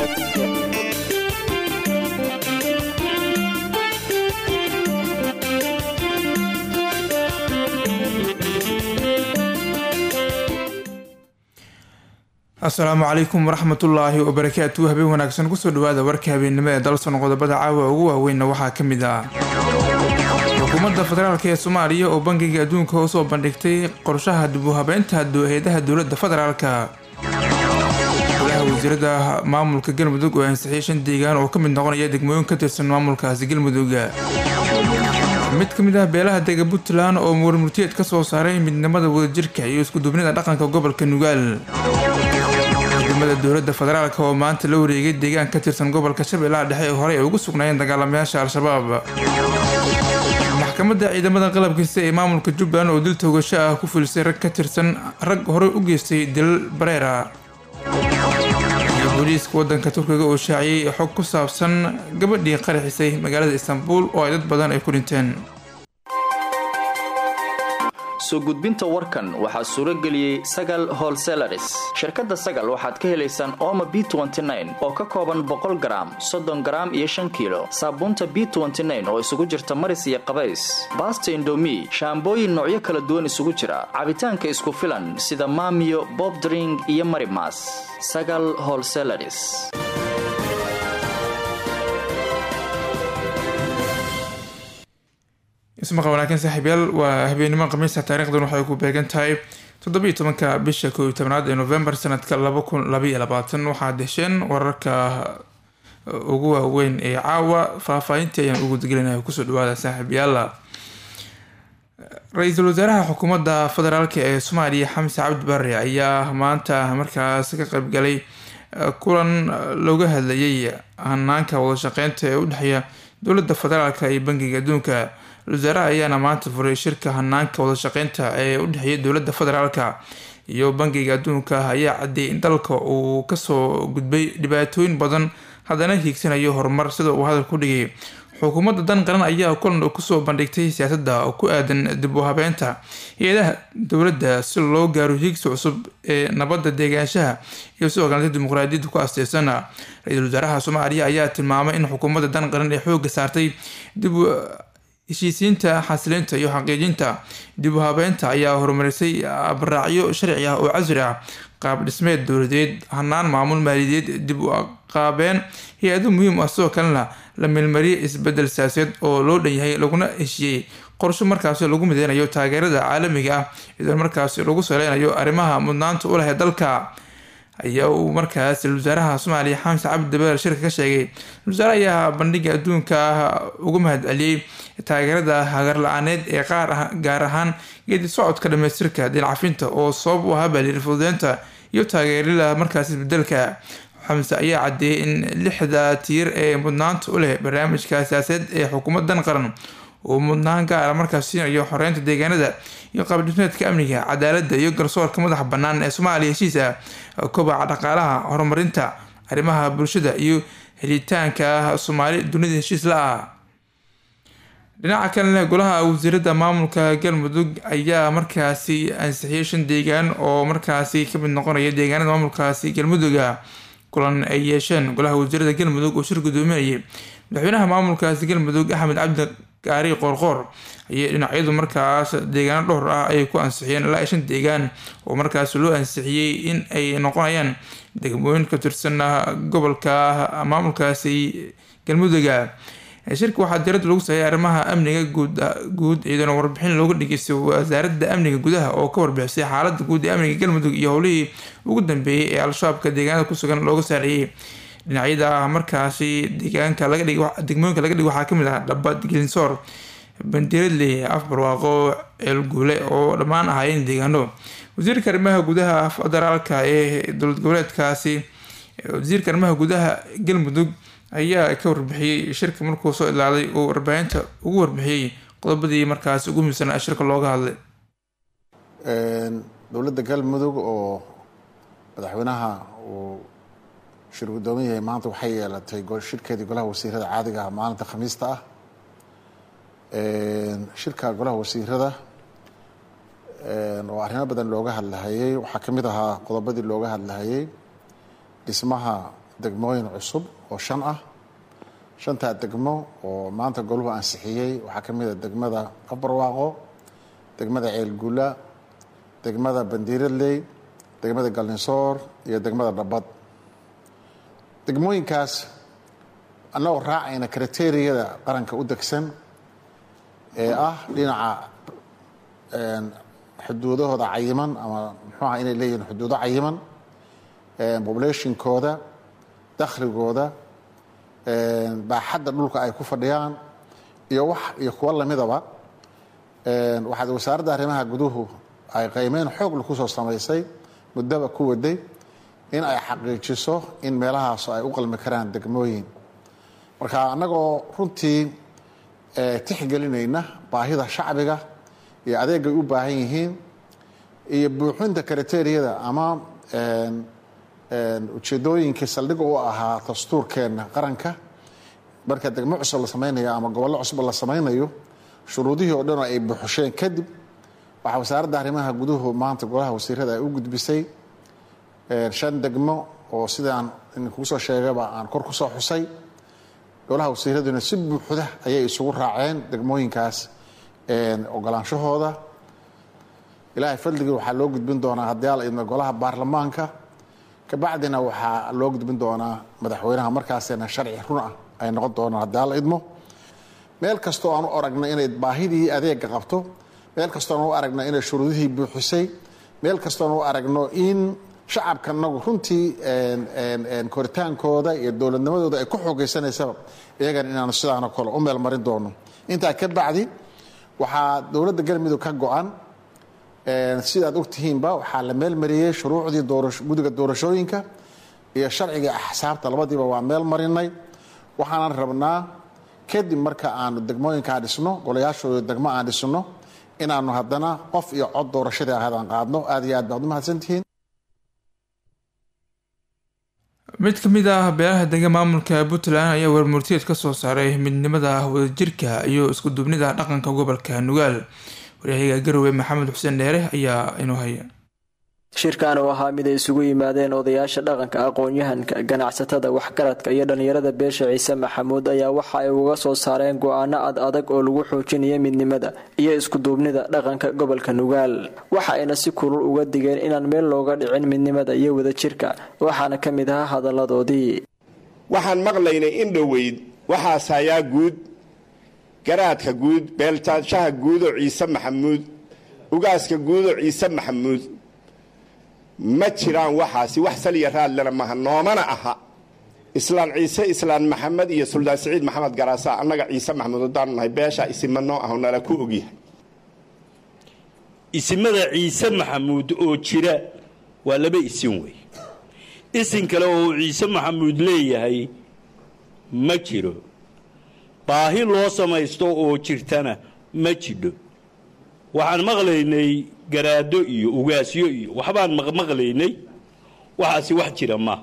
asalaamu calaykum waraxmatullaahi wabarakaatu habeen wanaagsan kusoo dhawaada warka habeennimo ee dalson qodobada caawa ugu waaweynna waxaa ka mid ah xukuumadda federaalk ee soomaaliya oo bangiga adduunka usoo bandhigtay qorshaha dib u habeynta hay-adaha dowladda federaalka golaha wasiirada maamulka galmudug oo ansixiyay shan deegaan oo ka mid noqonaya degmooyin ka tirsan maamulkaasi galmudug mid ka mid ah beelaha dega puntland oo warmurtiyeed ka soo saaray midnimada wadajirka iyo iskuduubnida dhaqanka gobolka nugaal ciidamada dowladda federaalk oo maanta la wareegay deegaan ka tirsan gobolka shabeellaha dhexe ee horey ay ugu sugnaayeen dagaalamayaasha al-shabaab maxkamadda ciidamada qalabkiisa ee maamulka jubbaland oo dil toogasho ah ku fulisay rag ka tirsan rag horey u geystay dilal bareera iyo booliiska wadanka turkiga oo shaaciyey xog ku saabsan gabadhii qaraxisay magaalada istanbul oo ay dad badan ay ku dhinteen soo gudbinta warkan waxaa suuro geliyey sagal holselaris shirkadda sagal waxaad ka helaysaan ooma b oo ka kooban boqol garaam soddon garaam iyo shan kiilo saabuunta b oo isugu jirta maris iyo qabays baasta indomi shaambooyin noocyo kala duwan isugu jira cabitaanka isku filan sida maamiyo bobdring iyo marimas sagal holselaris ismaqa wanaagsan saaxiibyaal waa habeenimo khamiista taarikhdan waxay ku beegan tahay toddobiiyo tobanka bisha koob iyo tobnaad ee novembar sanadka laba kun labaiyo labaatan waxaad hesheen wararka ugu waaweyn ee caawa faahfaahintii ayaan ugu degelinaya kusoo dhawaada saaxiibyaal ra-iisul wasaaraha xukuumadda federaalk ee soomaaliya xamse cabdi barre ayaa maanta markaas ka qeybgalay kulan looga hadlayay hanaanka wadashaqeynta ee udhexeeya dowladda federaalk iyo bangiga adduunka wasaaraha ayaana maanta furay shirka hanaanka wadashaqeynta ee udhexeeya dowladda federaalka iyo bangiga adduunka ayaa cadeeyay in dalka uu kasoo gudbay dhibaatooyin badan haddana hiigsanayo horumar sida uu hadal ku dhigay xukuumadda dan qaran ayaa kulan kusoo bandhigtay siyaasadda ku aadan dib u habeynta hay-adaha dowladda si loo gaaro hiigsi cusub ee nabadda deegaanshaha iyo sidoo kaleta dimuqraadiyadda ku asteysan ra-iisul wasaaraha soomaaliya ayaa tilmaamay in xukuumadda dan qaran ee xooga saartay dib heshiisiinta xasilinta iyo xaqiijinta dib u habeynta ayaa horumarisay abraacyo sharci ah oo casri ah qaab dhismeed dowladeed hanaan maamul maaliyadeed dib u qaabeen hay-ado muhiim ah sidoo kalena la meelmariyay isbedel siyaaseed oo loo dhan yahay laguna heshiiyey qorsho markaasi lagu mideynayo taageerada caalamiga ah iyadoo markaasi lagu saleynayo arrimaha mudnaanta u leh dalka ayaa uu markaas wasaaraha soomaaliya xamse cabdi dabeer shirka ka sheegay wasaare ayaa bandhiga adduunka uga mahad celiyey taageerada hagar la-aaneed ee qaar gaar ahaan geedi socodka dhamaystirka dilcafinta oo sabab u ahaa baaliir fududeynta iyo taageerada markaas isbedelka xamse ayaa cadeeyay in lixda tiir ee mudnaanta u leh barnaamijka siyaasadeed ee xukuumadan qaran uu mudnaan gaara markaas siinayo xoreynta deegaanada iyo qaabdhismeedka amniga cadaalada iyo garsoorka madaxa banaan ee soomaaliya heshiisa kobaca dhaqaalaha horumarinta arrimaha bulshada iyo helitaanka soomaali dunida heshiis la ah dhinaca kalena golaha wasiirada maamulka galmudug ayaa markaasi ansixiyay shan deegaan oo markaasi kamid noqonaya deegaanada maamulkaasi galmuduga kulan ay yeesheen golaha wasiirada galmudug oo shir gudoominayay madaxweynaha maamulkaasi galmudug axmed cabdi gaari qoorqoor ayay dhinacyadu markaas deegaano dhowr ah ay ku ansixiyeen ilaa shan deegaan oo markaas loo ansixiyey in ay noqonayaan degmooyin ka tirsan gobolka maamulkaasi galmuduga shirka waxaa diradda lagu saayay arrimaha amniga guud iyadana warbixin looga dhageystay wasaaradda amniga gudaha oo ka warbixisay xaalada guud ee amniga galmudug iyo howlihii ugu dambeeyey ee al-shabaabka deegaanada kusugan looga saariyey dhinacyada markaasi deegaanka laga dhig degmooyinka laga dhig waxaa kamid ah dhaba gelinsoor bandiradley afbarwaaqo ceelguule oo dhammaan ahaayeen deegaano wasiirka arrimaha gudaha federaalka ee dowlad goboleedkaasi wasiirka arrimaha gudaha galmudug ayaa ka warbixiyey shirka markuu soo ilaalay uu warbaahinta ugu warbixiyey qodobadii markaasi ugu muhiimsanaa shirka looga hadlay dowladda galmudug oo madaxweynaha uu shir guddoomin yahay maanta waxay yeelatay shirkeedii golaha wasiirada caadiga ah maalinta khamiista ah shirka golaha wasiirada oo arrimo badan looga hadlahayey waxaa ka mid ahaa qodobadii looga hadlahayey dhismaha degmooyin cusub oo shan ah shantaa degmo oo maanta goluhu ansixiyey waxaa ka mid a degmada qabarwaaqo degmada ceelguula degmada bandiiradley degmada galninsoor iyo degmada dhabad degmooyinkaas annagoo raacayna kriteriyada qaranka u degsan ee ah dhinaca xuduudahooda cayiman ama muxuuaha inay leeyihiin xuduudo cayiman populationkooda dakhligooda baaxadda dhulka ay ku fadhiyaan iyo wax iyo kuwo lamidaba waxaad wasaaradda arrimaha guduhu ay qiimeyn xoogla kusoo samaysay muddaba ku waday in ay xaqiijiso in meelahaas ay u qalmi karaan degmooyin marka annagoo runtii tixgelinayna baahida shacbiga iyo adeegay u baahan yihiin iyo buuxinta kriteriyada ama ujeedooyinkii saldhiga u ahaa dastuurkeenna qaranka marka degmo cusub la samaynayo ama gobollo cusub la samaynayo shuruudihii oo dhanoo ay buuxusheen kadib waxaa wasaaradda arrimaha guduhu maanta golaha wasiirada ay u gudbisay shan degmo oo sidaan idinkuu soo sheegaba aan kor ku soo xusay golaha wasiiraduna si buuxda ayay isugu raaceen degmooyinkaas ogolaanshahooda ilaahay fadligii waxaa loo gudbin doonaa haddii ala idmo golaha baarlamaanka kabacdina waxaa loo gudbin doonaa madaxweynaha markaasina sharci run ah ay noqon doonaan haddii ala idmo meel kastoo aan u aragno inay baahidii adeega qabto meel kastoo aan u aragno inay shuruudihii buuxisay meel kastoo aan u aragno in shacabka nagu runtii koritaankooda iyo dowladnimadooda ay ku xoogeysanaysaba iyagana inaanu sidaano kale u meel marin doono intaa ka bacdi waxaa dowladda galmudug ka go-an sidaad ogtihiinba waxaa la meel mariyey shuruucdii gudiga doorashooyinka iyo sharciga axsaabta labadiiba waa meel marinay waxaanan rabnaa kadib marka aanu degmooyinkaa dhisno golayaashooda degmo aan dhisno inaanu haddana qof iyo cod doorashadii ahaadaan qaadno aad iyo aad baad u mahadsantihiin mid ka mid ah beelaha dega maamulka puntland ayaa warmurtiyeed ka soo saaray midnimada wadajirka iyo iskuduubnida dhaqanka gobolka nugaal waryahaga garowe maxamed xuseen dheere ayaa inuu haya shirkan oo ahaa mid ay isugu yimaadeen odayaasha dhaqanka aqoon-yahanka ganacsatada waxgaradka iyo dhallinyarada beesha ciise maxamuud ayaa waxa ay uga soo saareen go-aano ad adag oo lagu xoojinaya midnimada iyo iskuduubnida dhaqanka gobolka nugaal waxa ayna si kulul uga digeen inaan meel looga dhicin midnimada iyo wadajirka waxaana ka mid ahaa hadalladoodii waxaan maqlaynay in dhoweyd waxaas hayaa guud garaadka guud beeltaanshaha guudoo ciise maxamuud ugaaska guudoo ciise maxamuud ma jiraan waxaasi wax saliya raadlena maha noomana aha islaan ciise islaan maxamed iyo suldaan siciid maxamed garaasa annaga ciise maxamuud haddaanu nahay beesha isima noo aho nala ku ogyahay isimada ciise maxamuud oo jira waa laba isin wey isin kale oo ciise maxamuud leeyahay ma jiro baahi loo samaysto oo jirtana ma jidho waxaan maqlaynay garaado iyo ugaasyo iyo waxbaan maqmaqlaynay waxaasi wax jira ma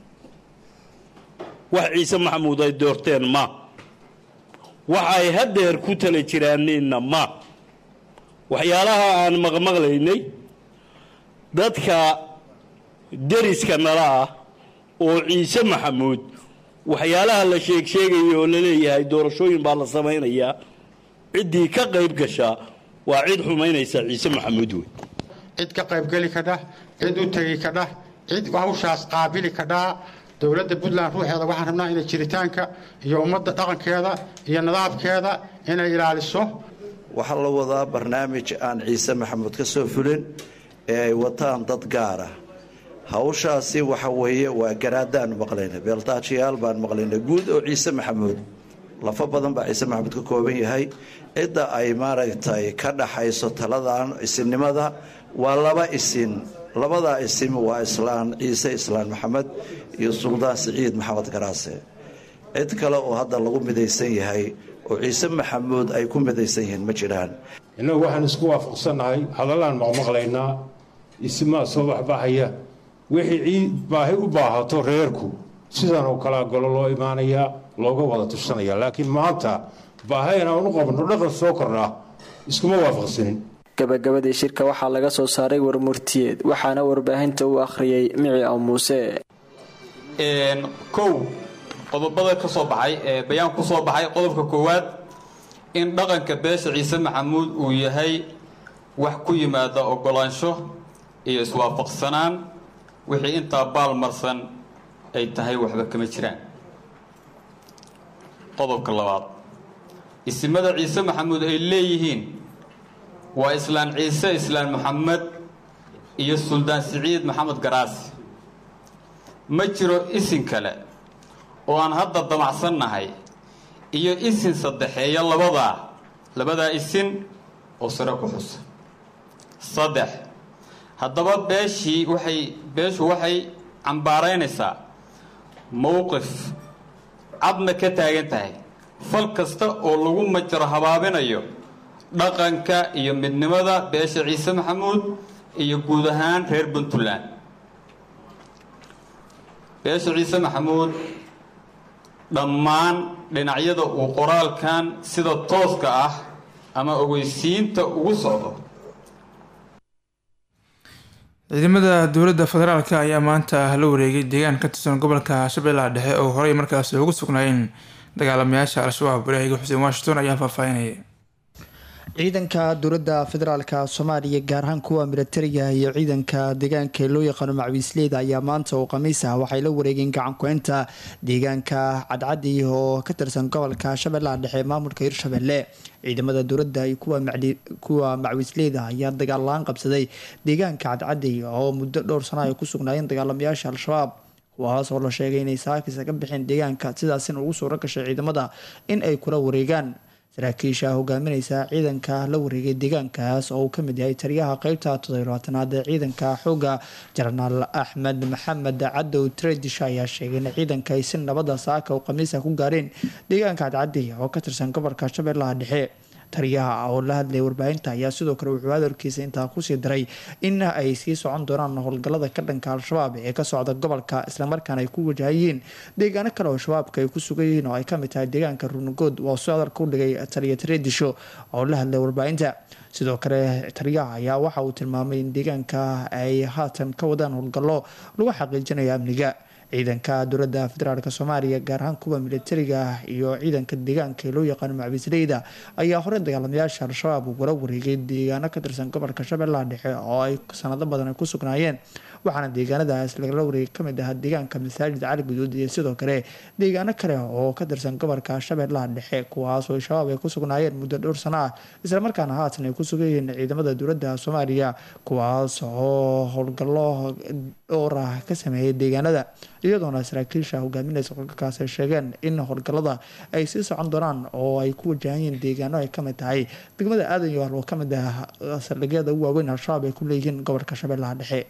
wax ciise maxamuud ay doorteen ma wax ay haddeer ku tala jiraaneenna ma waxyaalaha aan maqmaqlaynay dadka deriska nala ah oo ciise maxamuud waxyaalaha la sheeg sheegaya oo la leeyahay doorashooyin baa la samaynayaa ciddii ka qayb gashaa waa cid xumaynaysa ciise maxamuud wey cid ka qaybgeli kadha cid u tegi kadha cid hawshaas qaabili kadhaa dowladda puntland ruuxeeda waxaan rabnaa inay jiritaanka iyo ummadda dhaqankeeda iyo nidaamkeeda inay ilaaliso waxaa la wadaa barnaamij aan ciise maxamuud ka soo fulin ee ay wataan dad gaar ah hawshaasi waxa weeye waa garaadaanu maqlayna beeltaajiyaal baan maqlayna guud oo ciise maxamuud lafo badan baa ciise maxamuud ka kooban yahay cidda ay maaragtay ka dhaxayso taladan isinnimada waa laba isin labadaa isim waa islaan ciise islaan maxamed iyo suldaan siciid maxamed garaase cid kale oo hadda lagu midaysan yahay oo ciise maxamuud ay ku midaysan yihiin ma jiraan innagu waxaan isku waafaqsannahay hadalaan maqmaqlaynaa isimaa soo baxbaxaya wixii ciid baahi u baahato reerku sidan oo kalea golo loo imaanayaa looga wada tushanaya laakiin maanta baahayn aan u qabno dhaqan soo kornaa iskuma waafaqsanin gabagabadii shirka waxaa laga soo saaray warmurtiyeed waxaana warbaahinta u akhriyey mici aw muuse kow qodobada ka soo baxay ee bayaan ku soo baxay qodobka koowaad in dhaqanka beesha ciise maxamuud uu yahay wax ku yimaada ogolaansho iyo iswaafaqsanaan wixii intaa baalmarsan ay tahay waxba kama jiraan qodobka labaad isimada ciise maxamuud ay leeyihiin waa islaan ciise islaan maxamed iyo suldaan siciid maxamed garaasi ma jiro isin kale oo aan hadda damacsannahay iyo isin saddexeeya labadaa labadaa isin oo sare ku xusa saddex haddaba beeshii waxay beeshu waxay cambaaraynaysaa mowqif cadna ka taagan tahay fal kasta oo lagu majaro habaabinayo dhaqanka iyo midnimada beesha ciise maxamuud iyo guud ahaan reer puntland beesha ciise maxamuud dhammaan dhinacyada uu qoraalkan sida tooska ah ama ogeysiinta ugu socdo ciidamada dowladda federaalk ayaa maanta la wareegay deegaan ka tirsan gobolka shabeellaha dhexe oo horey markaasi ugu sugnaayeen dagaalamayaasha al-shabaab waryahiga xuseen washington ayaa faahfaahinaya ciidanka dowladda federaalka soomaaliya gaar ahaan kuwa milatariga iyo ciidanka deegaanka loo yaqaano macwiisleyda ayaa maanta oo khamiis ah waxay la wareegeen gacanku-inta deegaanka cadcadi oo ka tirsan gobolka shabeellaha dhexe maamulka hirshabelle ciidamada dowladda iyo kuwa macwiisleyda ayaa dagaal la-aan qabsaday deegaanka cadcadi oo muddo dhowr sano ay ku sugnaayeen dagaalamayaasha al-shabaab kuwaas oo la sheegay inay saakisa ka bixeen deegaanka sidaasina ugu suuro gashay ciidamada in ay kula wareegaan saraakiisha hogaamineysa ciidanka la wareegay deegaankaas oo uu kamid yahay taliyaha qeybta todoblaatanaad ee ciidanka xooga jenaraal axmed maxamed cadow tredish ayaa sheegay in ciidanka ay si nabada saaka oo khamiisa ku gaareen deegaanka cadcadi oo ka tirsan gobolka shabeellaha dhexe taliyaha oo la hadlayay warbaahinta ayaa sidoo kale wuxuu hadalkiisa intaa kusii daray in ay sii socon doonaan howlgalada ka dhanka al-shabaab ee ka socda gobolka islamarkaana ay ku wajahayeen deegaano kale oo shabaabka ay ku sugan yihiin oo ay kamid tahay deegaanka runugood waa soo hadalka u dhigay taliya tareedisho oo la hadlay warbaahinta sidoo kale taliyaha ayaa waxa uu tilmaamay in deegaanka ay haatan ka wadaan howlgallo lagu xaqiijinayo amniga ciidanka dowladda federaalk soomaaliya gaar ahaan kuwa militariga iyo ciidanka deegaanka ee loo yaqaano macbisleyda ayaa horey dagaalamayaasha al-shabaab ugula wareegay deegaano ka tirsan gobolka shabeellaha dhexe oo ay sanado badan ay ku sugnaayeen waxaana deegaanadaas lagala wareegay kamid ahaa deegaanka masaajid cali guduud iyo sidoo kale deegaano kale oo ka tirsan gobolka shabeellaha dhexe kuwaas oo shabaab ay ku sugnaayeen muddo dhowr sano ah islamarkaana haatan ay ku sugan yihiin ciidamada dowladda soomaaliya kuwaas oo howlgallo dhowr ah ka sameeyay deegaanada iyadoona saraakiisha hogaaminaysa howlgalkaas ay sheegeen in howlgalada ay sii socon doonaan oo ay ku wajahan yihiin deegaano ay kamid tahay degmada aadan yoal oo kamid ah saldhigyada ugu waaweyn al-shabaab ay ku leeyihiin gobolka shabeellaha dhexe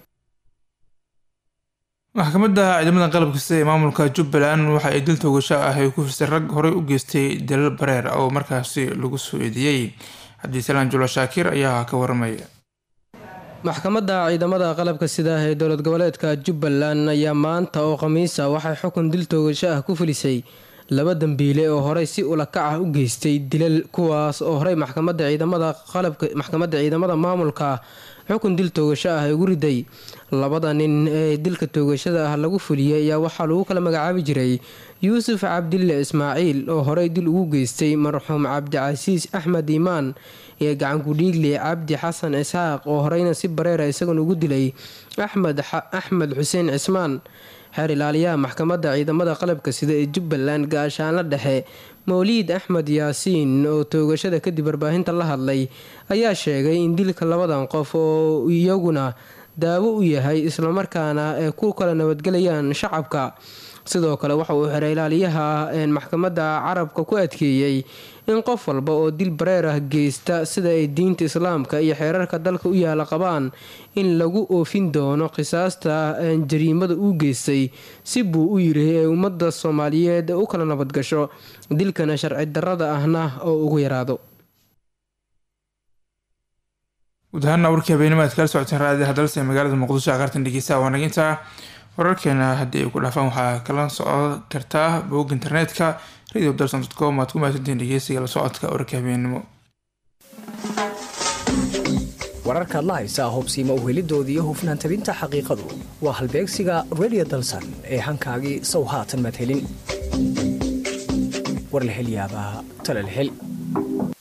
maxkamadda ciidamada qalabka sida ee maamulka jubbaland waxa ay dil toogasho ah ay ku firsay rag horey u geystay dalal bareer oo markaasi lagu soo eedeeyey cabdisalaan julo shaakir ayaa ka waramaya maxkamadda ciidamada qalabka sida ee dowlad goboleedka jubbaland ayaa maanta oo khamiisa waxay xukun dil toogasho ah ku filisay laba dambiile oo horey si ulakac ah u geystay dilal kuwaas oo horey maxkamadda ciidamada qalabka maxkamadda ciidamada maamulka xukun dil toogasho ah ugu riday labada nin ee dilka toogashada ah lagu fuliyey ayaa waxaa lagu kala magacaabi jiray yuusuf cabdille ismaaciil oo horey dil ugu geystay marxuum cabdicasiis axmed iimaan iyo gacankudhiigle cabdi xasan isxaaq oo horeyna si bareera isagoon ugu dilay axmed xuseen cismaan xeer ilaaliyaha maxkamadda ciidamada qalabka sida ee jubbaland gaashaanla dhexe mawliid axmed yaasiin oo toogashada kadib warbaahinta la hadlay ayaa sheegay in dilka labadan qof oo iyaguna daawo u yahay islamarkaana ay ku kala nabadgelayaan shacabka sidoo kale waxa uu xeer ilaaliyaha maxkamadda carabka ku adkeeyey in qof walba oo dil bareer ah geysta sida ay diinta islaamka iyo xeerarka dalka u yaala qabaan in lagu oofin doono qisaasta jariimada uu geystay si buu u yiri ee ummadda soomaaliyeed u kala nabadgasho dilkana sharci darrada ahna oo ugu yaraado guud ahaana warkii habeenimo aad kala socoteen raadiyaha dalse magaalada muqdisho aqartan dhegeysa waa naginta wararkeena haddii ay ku dhaafaan waxaa kala socon kartaa bog internetka radio dalson com aad ku mahadsantihiin dhegeysiga la socodka wararka habeenimo wararkaad la haysaa hubsiima uhelidooda iyo hufnaan tabinta xaqiiqadu waa halbeegsiga redio dalsan ee hankaagii sow haatan madhelin war la hel yaabaa talal hel